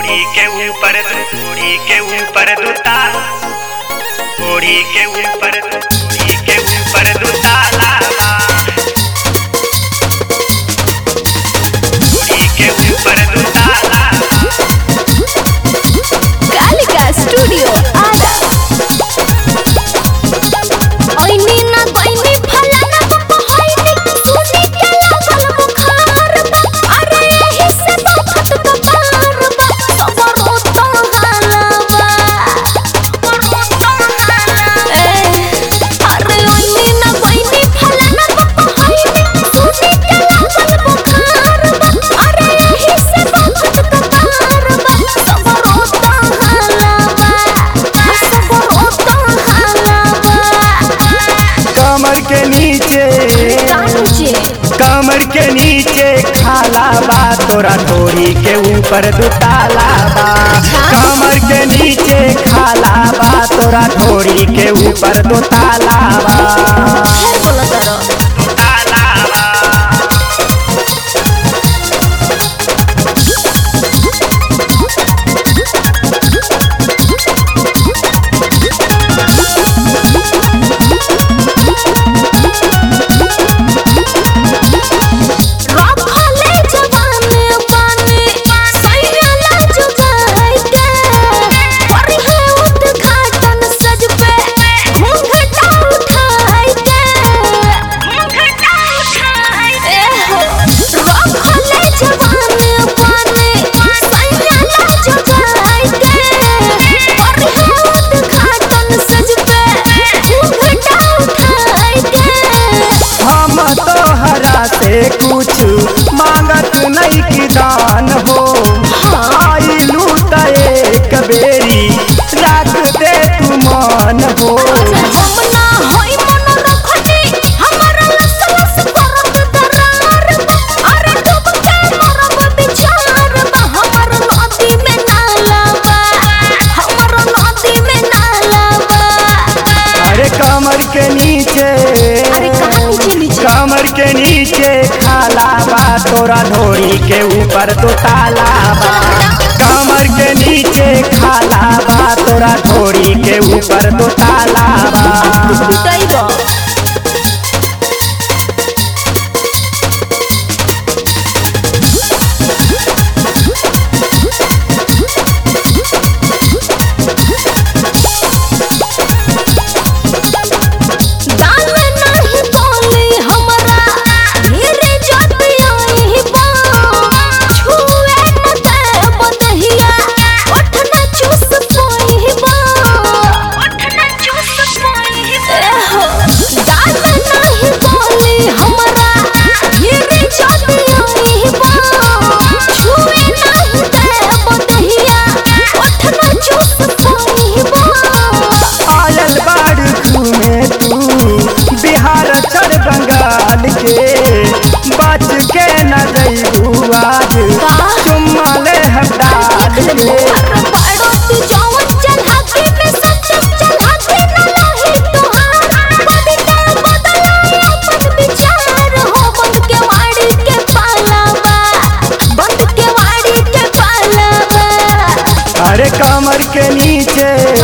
ओढ़ी के ऊपर ओढ़ी के ऊपर दूता ओढ़ी के ऊपर ओढ़ी के ऊपर दूता ओढ़ी के ऊपर दूता कालिका स्टूडियो आरा ओइनी ना कोइनी फलाना बप होइनी सुनी के लागल बुखार बा अरे एही से बहुत कपार बा सबर तो हालावा सबर तो हालावा अरे ओइनी ना कोइनी फलाना बप होइनी सुनी के लागल बुखार बा अरे एही से बहुत कपार बा सबर तो हालावा सबर तो हालावा कमर के नीचे कांचे कमर के नीचे खाला बा तोरा ढोरी के ऊपर दुताला बा कमर के नीचे खाला बा तोरा ढोरी के ऊपर दुताला बा फेर बोलो तारो रखले जवाने पानी सैला जुगाई के परिहे उद्घाटन सज पे घूंघटा उठाई के घूंघटा उठाई ए हो रखले जवाने पानी सैला जुगाई के परिहे उद्घाटन सज पे घूंघटा उठाई के हम तोहरा से कुछ मांगत नहीं की दान हो आइलू त एक बेरी रख दे तू मान हो हम ना होई मन रखनी हमरा लस लस करत दरार बा अरे डूब के मरब बिचार बा हमर नदी में नाला बा हमर नदी में नाला बा अरे कमर के नीचे अरे कहाँ नीचे नीचे कमर के नीचे खाला बा तोरा ढोरी के ऊपर तो ताला बा कमर के नीचे खाला बा तोरा ढोरी के ऊपर तो ताला बा पिटाइबो दाल नहीं बोली हमरा ढेरे जति आई बा छुए न दे बदहिया ओठ न चूस पोई बा ओठ न चूस पोई हो दाल नहीं बोली हमरा ढेरे जति आई बा छुए नहीं दे बदहिया ओठ न चूस पोई बा आयल बाड़ घूमे तू बिहार चढ़ बंगाल के बच के न जइबू आज चुम्मा ले हटाल के अरे कमर के नीचे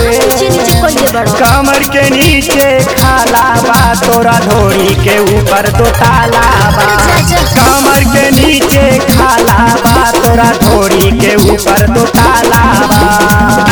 कमर के नीचे खाला बा तोरा ढोरी के ऊपर तो ताला बा कमर के नीचे खाला बा तोरा ढोरी के ऊपर तो ताला बा